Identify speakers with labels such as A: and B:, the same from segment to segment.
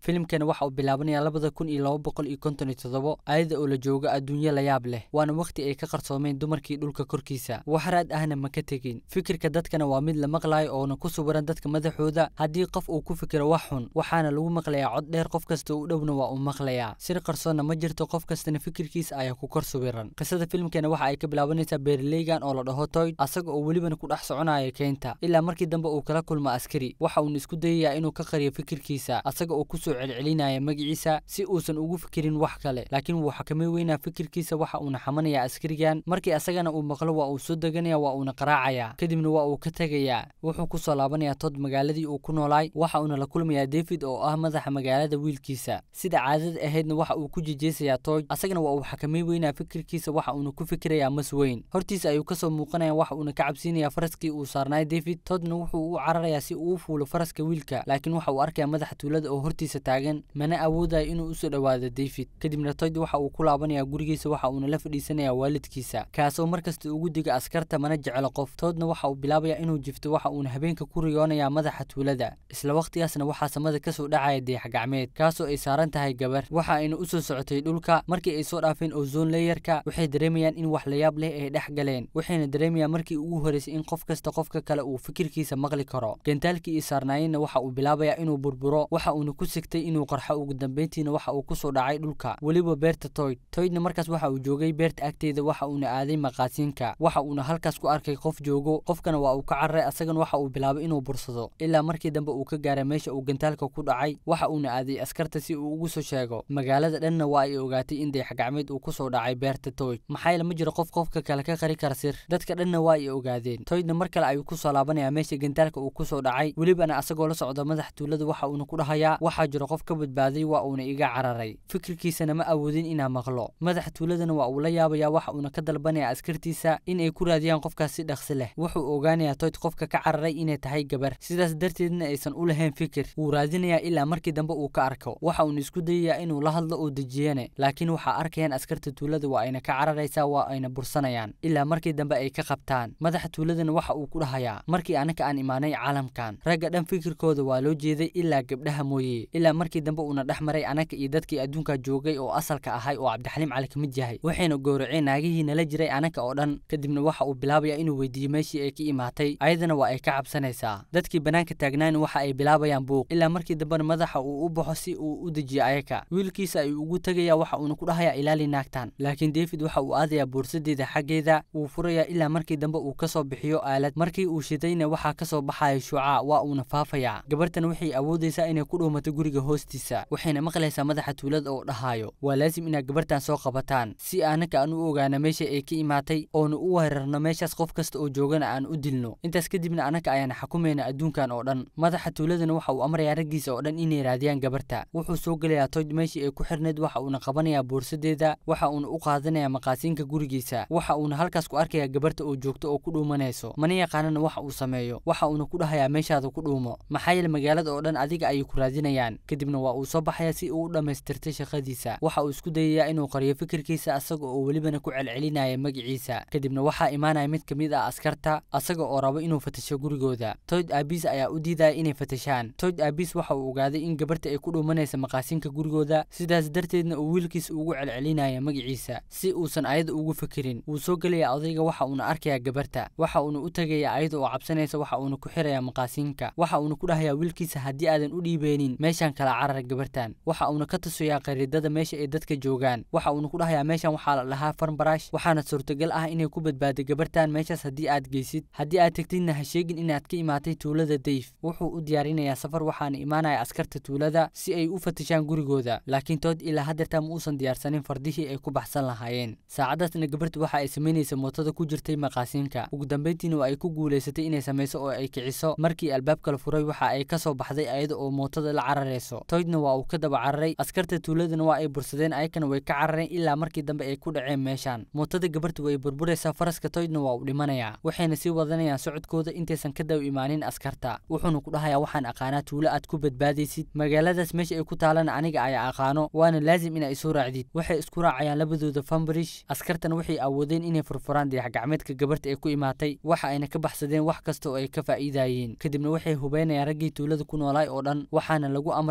A: filimkana waxa uu bilaabanaya labada kun iyo laba boqol iyo konton iyo toddobo ayada oo la jooga adduunyo layaab leh waana wakhti ay ka qarsoomeen dumarkii dhulka korkiisa wax raad ahna ma ka tegin fikirka dadkana waa mid la maqlayo oona ku suwiran dadka madaxooda haddii qof uu ku fikiro wax xun waxaana lagu maqlayaa cod dheer qof kasta u dhowna waa uu maqlayaa sir qarsoonna ma jirto qof kastana fikirkiisa ayaa ku kor suwiran qisada filimkana waxa ay ka bilaabanaysaa beeraleygan oo la dhaho toyd asaga oo welibana ku dhex soconaya keynta ilaa markii dambe uu kala kulmo askari waxa uuna isku dayayaa inuu ka qariyo fikirkiisa asaga oo kusoo celcelinaya magaciisa si uusan ugu fikirin wax kale laakiin wuu xakamay weynaa fikirkiisa waxa uuna xamanayaa askarigan markii asagana uu maqlo waa uu soo deganaya waa uuna qaraacayaa kadibna waa uu ka tegayaa wuxuu kusoo laabanayaa tod magaaladii uu ku noolaay waxa uuna la kulmayaa david oo ah madaxa magaalada wiilkiisa sida caadada ahaydna waxa uu ku jejeesayaa toy asagana waa uu xakamay weynaa fikirkiisa waxa uuna ku fikirayaa mas weyn hortiisa ayuu kasoo muuqanaya waxa uuna ka cabsiinayaa faraskii uu saarnaay david todna wuxuu u cararayaa si uu u fuulo faraska wiilka laakiin waxa uu arkaya madaxa tuulada oo hortiisa taagan mana awoodayo inuu usoo dhowaado david kadibna toyd waxa uu ku laabanayaa gurigiisa waxa uuna la fadhiisanayaa waalidkiisa kaasoo markasta ugu diga askarta mana jeclo qof toodna waxa uu bilaabayaa inuu jifto waxa uuna habeenka ku riyoonayaa madaxa tuulada isla wakhtigaasna waxaa samada kasoo dhacaya deex gacmeed kaasoo ay saaran tahay gabar waxa ayna usoo socotay dhulka markii ay soo dhaafeen ozon leeyarka waxay dareemayaan in wax layaab leh ay dhex galeen waxayna dareemayaan markii ugu horeysay in qof kasta qofka kale uu fikirkiisa maqli karo gentaalkii iyo saarnaayeenna waxa uu bilaabayaa inuu burburo waxa uuna ku sigtay inuu qarxo ugu dambeyntiina waxa uu kusoo dhacay dhulka weliba beerta toyd toydna markaas waxa uu joogay beerta agteeda waxa uuna aaday maqaasiinka waxa uuna halkaas ku arkay qof joogo qofkana waa uu ka cararay asagana waxa uu bilaabay inuu bursado ilaa markii dambe uu ka gaaray meesha uu gantaalka ku dhacay waxa uuna aaday askarta si uu ugu soo sheego magaalada dhanna waa ay ogaatay in dayax gacmeed uu kusoo dhacay beerta toyd maxaa yeele ma jiro qof qofka kale ka qari kara sir dadka dhanna waa ay ogaadeen toydna mar kale ayuu kusoo laabanayaa meesha gantaalka uu kusoo dhacay welibana asagoo la socda madax tuulada waxa uuna ku dhahayaa waxaa jiro qof ka badbaaday waa uuna iga cararay fikirkiisana ma awoodin inaa maqlo madax tuuladana waa uu la yaabayaa waxa uuna ka dalbanayaa askartiisa in ay ku raadiyaan qofkaas si dhaqsi leh wuxuu ogaanayaa toyd qofka ka cararay inay tahay gabar sidaas darteedna aysan u lahayn fikir wuu raadinayaa ilaa markii dambe uu ka arko waxa uuna isku dayayaa inuu la hadlo oo dejiyane laakiin waxaa arkayaan askarta tuulada waa ayna ka cararaysaa waa ayna bursanayaan ilaa markii dambe ay ka qabtaan madaxa tuuladana waxa uu ku dhahayaa markii anaka aan imaanay caalamkan ragga dhan fikirkooda waa loo jeeday ilaa gabdhaha mooye ilaa markii dambe uuna dhex maray anaka iyo dadkii adduunka joogay oo asalka ahay oo cabdixaliim cali ka mid yahay waxayna gowraceen naagihii nala jiray anaka oo dhan kadibna waxa uu bilaabayaa inuu weydiiyo meeshii ay ka imaatay ayadana waa ay ka cabsanaysaa dadkii bannaanka taagnaana waxa ay bilaabayaan buuq ilaa markii dambena madaxa uu u baxo si uu u dejiyo ayaka wiilkiisa ayuu ugu tegayaa waxa uuna ku dhahayaa ilaali naagtan laakiin david waxa uu aadayaa boorsadeeda xaggeeda wuu furayaa ilaa markii dambe uu kasoo bixiyo aalad markii uu shidayna waxaa kasoo baxaya shuuca waa uuna faafayaa gabartana waxay awoodaysaa inay ku dhuumato guriga hoostiisa waxayna maqlaysaa madaxa tuulada oo dhahayo waa laasim inaad gabartan soo qabataan si anaka aan u ogaano meesha ay ka imaatay oona u weerarno meeshaas qof kasta oo joogana aan u dilno intaas kadibna anaka ayaan xukumayna adduunkan oo dhan madaxa tuuladana waxa uu amrayaa raggiisa oo dhan inay raadiyaan gabarta wuxuu soo gelayaa toyd meeshii ay ku xirnayd waxa uuna qabanayaa boorsadeeda waxa uuna u qaadanayaa maqaasiinka gurigiisa waxa uuna halkaas ku arkayaa gabarta oo joogto oo ku dhuumanayso mana yaqaanana waxa uu sameeyo waxa uuna ku dhahayaa meeshaada ku dhuumo maxaa yeele magaalada oo dhan adiga ayay ku raadinayaan kadibna waa uu soo baxaya si uu u dhammaystirtay shaqadiisa waxa uu isku dayayaa inuu qariyo fikirkiisa asaga oo welibana ku celcelinaya magaciisa kadibna waxaa imaanaya mid ka mid ah askarta asaga oo rabo inuu fatasho gurigooda toyd aabiis ayaa u diidaya inay fatashaan toyd aabiis waxa uu ogaaday in gabarta ay ku dhuumanaysa maqaasiinka gurigooda sidaas darteedna uu wiilkiisa ugu celcelinaya magaciisa si uusan ayada ugu fikirin wuu soo gelaya odayga waxa uuna arkayaa gabarta waxa uuna u tegaya ayada oo cabsanaysa waxa uuna ku xirayaa maqaasiinka waxa uuna ku dhahayaa wiilkiisa haddii aadan u dhiibeynin meeshaan kala carar gabartan waxa uuna ka tusayaa qariidada meesha ay dadka joogaan waxa uuna ku dhahayaa meeshan waxaa la dhahaa farmbarash waxaana suurtagal ah inay ku badbaado gabartan meeshaas haddii aad geysid haddii aad tegtidna ha sheegin inaad ka imaatay tuulada dayf wuxuu u diyaarinayaa safar waxaana imaanaya askarta tuulada si ay u fatashaan gurigooda laakiin tood ilaa haddeerta ma uusan diyaarsanin fardihii ay ku baxsan lahaayeen saacadaasna gabarta waxa ay samaynaysa mootada ku jirtay maqaasiinka ugu dambeyntiina waa ay ku guulaysatay inay samayso oo ay kiciso markii albaabka la furay waxa ay kasoo baxday ayada oo mootada la cararayso toydna waa uu ka daba cararay askarta tuuladana waa ay bursadeen ayakana way ka carareen ilaa markii dambe ay ku dhaceen meeshaan mootada gabarta way burburaysaa faraska toydna waa uu dhimanayaa waxayna sii wadanayaan socodkooda intaysan ka daba imaanin askarta wuxuuna ku dhahayaa waxaan aqaanaa tuulo aad ku badbaadaysid magaaladaas meesha ay ku taalana aniga ayaa aqaano waana laasim inaa isoo raacdid waxay isku raacayaan labadooda fambarish askartana waxay awoodeen inay furfuraan dayax gacmeedka gabarta ay ku imaatay waxa ayna ka baxsadeen wax kasta oo ay ka faa'iidayeen kadibna waxay hubeynayaan raggii tuulada ku noolaay oo dhan waxaana lagu amray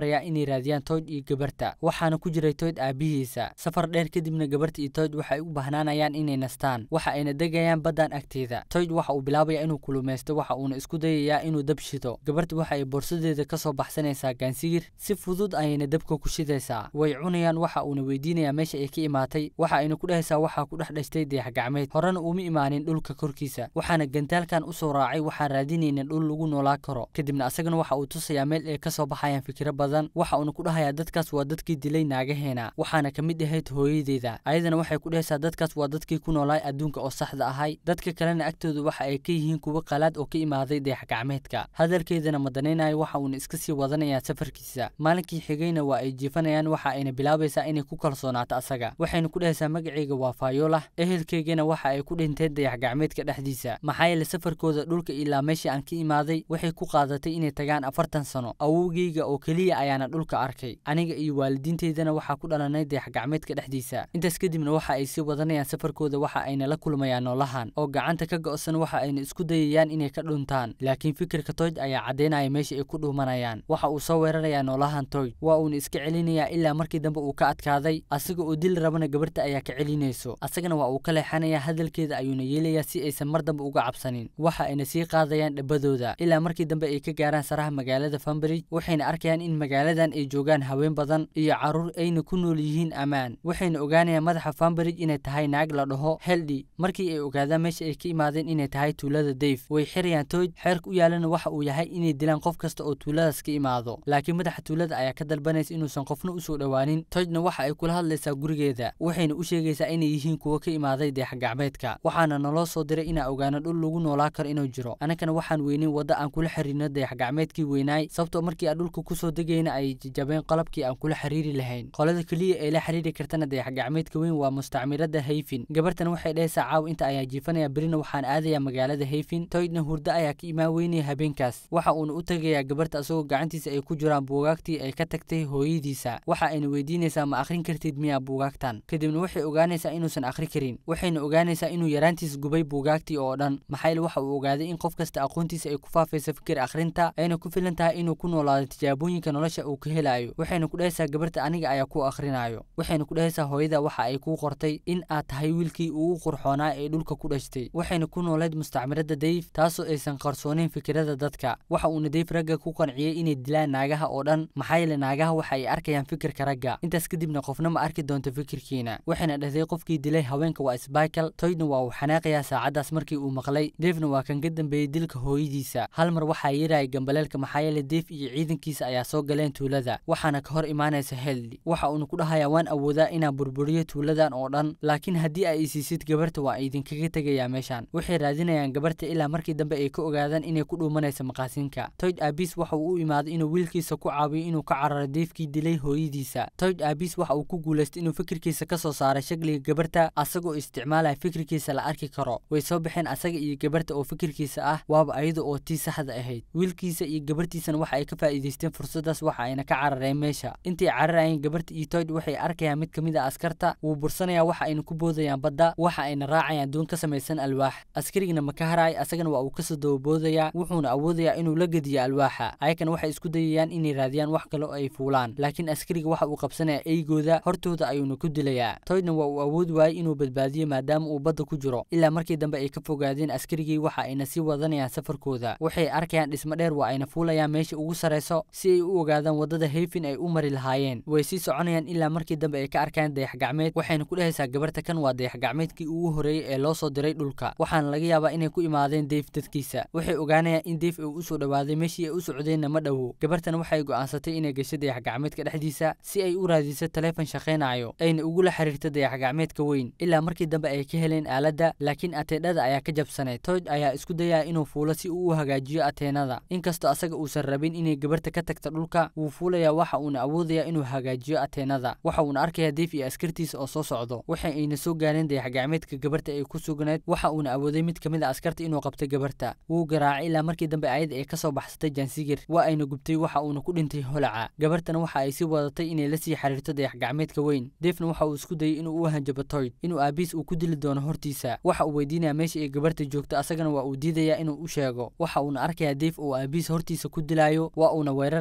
A: amrayaa inay raadiyaan toyd iyo gabarta waxaana ku jiray toyd aabihiisa safar dheer kadibna gabarta iyo toyd waxay u bahnaanayaan inay nastaan waxa ayna degayaan baddan agteeda toyd waxa uu bilaabaya inuu kulumaysto waxa uuna isku dayayaa inuu dab shido gabarta waxa ay boorsadeeda ka soo baxsanaysaa gaansigir si fudud ayayna dabka ku shidaysaa way cunayaan waxa uuna weydiinayaa meesha ay ka imaatay waxa ayna ku dhehaysaa waxaa ku dhex dhashtay dayax gacmeed horena uma imaanin dhulka korkiisa waxaana gantaalkan usoo raacay waxaan raadinayna dhul lagu noolaa karo kadibna asagana waxa uu tusayaa meel ay ka soo baxayaan fikiro badan waxa uuna ku dhahayaa dadkaas waa dadkii dilay naagaheena waxaana ka mid ahayd hooyadeeda ayadana waxay ku dhehaysaa dadkaas waa dadkii ku noolaay adduunka oo saxda ahay dadka kalena agtooda waxa ay ka yihiin kuwo qalaad oo ka imaaday dayax gacmeedka hadalkeedana madanaynayo waxa uuna iska sii wadanayaa safarkiisa maalinkii xigayna waa ay jiifanayaan waxa ayna bilaabaysaa inay ku kalsoonaato asaga waxayna ku dhehaysaa magacayga waa faayolah ehelkeygana waxa ay ku dhinteen dayax gacmeedka dhexdiisa maxaa yeele safarkooda dhulka ilaa meeshii aan ka imaaday waxay ku qaadatay inay tagaan afartan sano awowgeyga oo keliya ayaana dhulka arkay aniga iyo waalidiinteydana waxaa ku dhalanay dayax gacmeedka dhexdiisa intaas kadibna waxa ay sii wadanayaan safarkooda waxa ayna la kulmayaan noolahan oo gacanta ka go'san waxa ayna isku dayayaan inay ka dhuntaan laakiin fikirka toyd ayaa caddaynaya meesha ay ku dhuumanayaan waxa uu soo weerarayaa noolahan toyd waa uuna iska celinayaa ilaa markii dambe uu ka adkaaday asaga oo dili rabana gabarta ayaa ka celinayso asagana waa uu ka leexanayaa hadalkeeda ayuuna yeelayaa si aysan mar dambe uga cabsanin waxa ayna sii qaadayaan dhabadooda ilaa markii dambe ay ka gaaraan saraha magaalada fambridge waxayna arkayaan in magaaladan ay joogaan haween badan iyo carruur ayna ku nool yihiin ammaan waxayna ogaanayaan madaxa fambridge inay tahay naag la dhaho heldhi markii ay ogaadaan meesha ay ka imaadeen inay tahay tuulada dayf way xirayaan toyd xeerka u yaalana waxa uu yahay inay dilaan qof kasta oo tuuladaas ka imaado laakiin madaxa tuulada ayaa ka dalbanaysa inuusan qofna usoo dhowaanin toydna waxa ay kula hadlaysaa gurigeeda waxayna u sheegaysaa inay yihiin kuwo ka imaaday dayax gacmeedka waxaana naloo soo diray inaa ogaano dhul lagu noolaa karo inuu jiro annagana waxaan weynin wadda aan kula xiriirno dayax gacmeedkii weynaay sababtoo markii aan dhulka kusoo degayna ay jajabeen qalabkii aan kula xiriiri lahayn qolada keliya ee la xiriiri kartana dayax gacmeedka weyn waa mustacmirada hayfin gabartan waxay dhehaysaa caaw inta ayaa jiifanaya berina waxaan aadayaa magaalada hayfin toydna hurdo ayaa ka imaan weynaya habeenkaas waxa uuna u tegayaa gabarta asagoo gacantiisa ay ku jiraan buugaagtii ay ka tagtay hooyadiisa waxa ayna weydiinaysaa ma akhrin kartid miyaa buugaagtan kadibna waxay ogaanaysaa inuusan akhri karin waxayna ogaanaysaa inuu yaraantiis gubay buugaagtii oo dhan maxayl waxa uu ogaaday in qof kasta aqoontiisa ay ku faafayso fikir akhrinta ayna ku filan tahay inuu ku noolaado tijaabooyinka nolosha uu ka helayo waxayna ku dhehaysaa gabarta aniga ayaa ku akhrinayo waxayna ku dhehaysaa hooyada waxa ay kuu qortay in aad tahay wiilkii ugu qurxoonaa ee dhulka ku dhashtay waxayna ku noolayd mustacmirada dayf taasoo aysan qarsooneyn fikirada dadka waxa uuna dayf ragga ku qanciyey inay dilaan naagaha oo dhan maxaa yeele naagaha waxa ay arkayaan fikirka ragga intaas kadibna qofna ma arki doonto fikirkiina waxayna dhahday qofkii dilay haweenka waa sbaikal toydna waa uu xanaaqayaa saacaddaas markii uu maqlay deefna waa kan ka dambeeyey dilka hooyadiisa hal mar waxaa yeeraya gambaleelka maxaa yeele deef iyo ciidankiisa ayaa soo galeen tuulada waxaana ka hor imaanaysa heldi waxa uuna ku dhahayaa waan awoodaa inaan burburiyo tuuladan oo dhan laakiin haddii ay isiisid gabarta waa idinkaga tegayaa meeshan waxay raadinayaan gabarta ilaa markii dambe ay ka ogaadaan inay ku dhuumanayso maqaasinka toyd aabis waxa uu u imaaday inuu wiilkiisa ku caawiyo inuu ka cararo deefkii dilay hooyadiisa toyd aabis waxa uu ku guulaystay inuu fikirkiisa ka soo saaray shakliga gabarta asagoo isticmaalaya fikirkiisa la arki karo way soo baxeen asaga iyo gabarta oo fikirkiisa ah waaba ayada oo tii saxda ahayd wiilkiisa iyo gabartiisana waxa ay ka faa'iidaysteen fursadaas waxa ayna ka carareen meesha intay cararayeen gabarta iyo toyd waxay arkayaan mid ka mid a askarta wuu bursanayaa waxa ayna ku boodayaan badda waxa ayna raacayaan doon ka samaysan alwaax askarigana ma ka haraay asagana waa uu kasoo dababoodayaa wuxuuna awoodayaa inuu la gediyo alwaaxa ayakana waxay isku dayayaan inay raadiyaan wax kale oo ay fuulaan laakiin askariga waxa uu qabsanayaa eygooda hortooda ayuuna ku dilayaa toydna waa uu awoodi waayey inuu badbaadiyo maadaama uu badda ku jiro ilaa markii dambe ay ka fogaadeen askarigii waxa ayna sii wadanayaan safarkooda waxay arkayaan dhismo dheer waa ayna fuulayaan meesha ugu sarayso si ay u ogaadaan waddada hayfin ay u mari lahaayeen way sii soconayaan ilaa markii dambe ay ka arkaan dayax gacmeed waxayna ku dhehaysaa gabarta kan waa dayax gacmeedkii ugu horreeyey ee loo soo diray dhulka waxaana laga yaabaa inay ku imaadeen deyf dadkiisa waxay ogaanayaan in deyf uu usoo dhowaaday meeshii ay u socdeenna ma dhowo gabartana waxay go'aansatay inay gasho dayax gacmeedka dhexdiisa si ay u raadiso taleefon shaqaynayo ayna ugula xiriirto dayax gacmeedka weyn ilaa markii dambe ay ka heleen aaladda laakiin ateedhada ayaa ka jabsanay toyd ayaa isku dayaya inuu fuulo si uu u hagaajiyo ateenada inkastoo asaga uusan rabin inay gabarta ka tagta dhulka wuu fuulayaa waxa uuna awoodayaa inuu hagaajiyo ateenada waxa uuna arkayaa deef iyo askartiisa oo soo socdo waxa ayna soo gaareen dayax gacmeedka gabarta ay ku sugnayd waxa uuna awooday mid ka mid a askarta inuu qabtay gabarta wuu garaacay ilaa markii dambe ayada ay kasoo baxsatay jansigir waa ayna gubtay waxa uuna ku dhintay holaca gabartana waxa ay sii wadatay inay la sii xiriirto dayax gacmeedka weyn deefna waxa uu isku dayay inuu u hanjabo toyd inuu aabiis uu ku dili doono hortiisa waxa uu weydiinaya meesha ay gabarta joogto asagana waa uu diidayaa inuu u sheego waxa uuna arkayaa deef oo aabiis hortiisa ku dilaayo waa uuna weerarayaa deef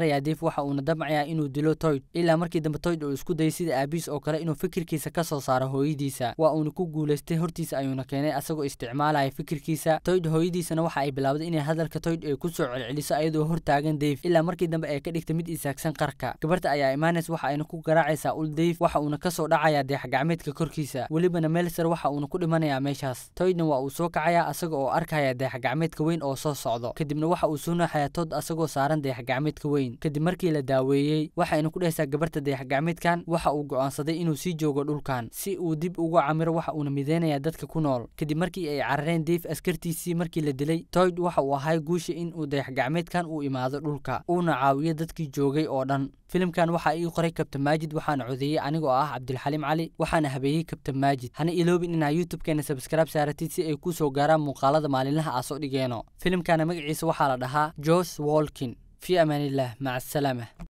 A: waxa uuna damcayaa inuu dilo toyd ilaa markii dambe toyd uu isku dayay sida aabiis oo kale inuu fikirkiisa ka soo saaro hooyadiisa waa uuna ku guulaystay hortiisa ayuuna keenay asagoo isticmaalaya fikirkiisa toyd hooyadiisana waxa ay bilowday inay hadalka toyd ay ku soo celceliso ayadoo hortaagan dave ilaa markii dambe ay ka dhigtay mid isaagsan qarka gabarta ayaa imaanaysa waxa ayna ku garaacaysaa ul dave waxa uuna kasoo dhacayaa dayaxgacmeedka korkiisa welibana melser waxa uuna ku dhimanayaa meeshaas toydna waa uu soo kacayaa asaga oo arkaya dayaxgacmeedka weyn oo soo socdo kadibna waxa uu soo naaxayaa tood asagoo saaran dayaxgacmeedka weyn kadib markii la daaweeyey waxayna ku dhehaysaa gabarta dayaxgacmeedkan waxa uu go'aansaday inuu sii joogo dhulkan si uu dib ugu camiro waxa uuna mideynayaa dadka ku nool kadib markii ay carareen dave askartiisii markii la dilay toyd waxa uu ahay guusha in uu dayaxgacmeedkan uu imaado dhulka uuna caawiyo dadkii joogay oo dhan filimkan waxaa ii qoray kabtan maajid waxaana codeeyey anigoo ah cabdilxaliim cali waxaana habeeyey kabtan maajid hana iloobin inaa youtube-keena sabskraib saaratid si ay kuu soo gaaraan muuqaalada maalinlaha aa soo dhigeeno filimkana magaciisa waxaa la dhahaa jos wolkin fi amaaniillah maca asalaama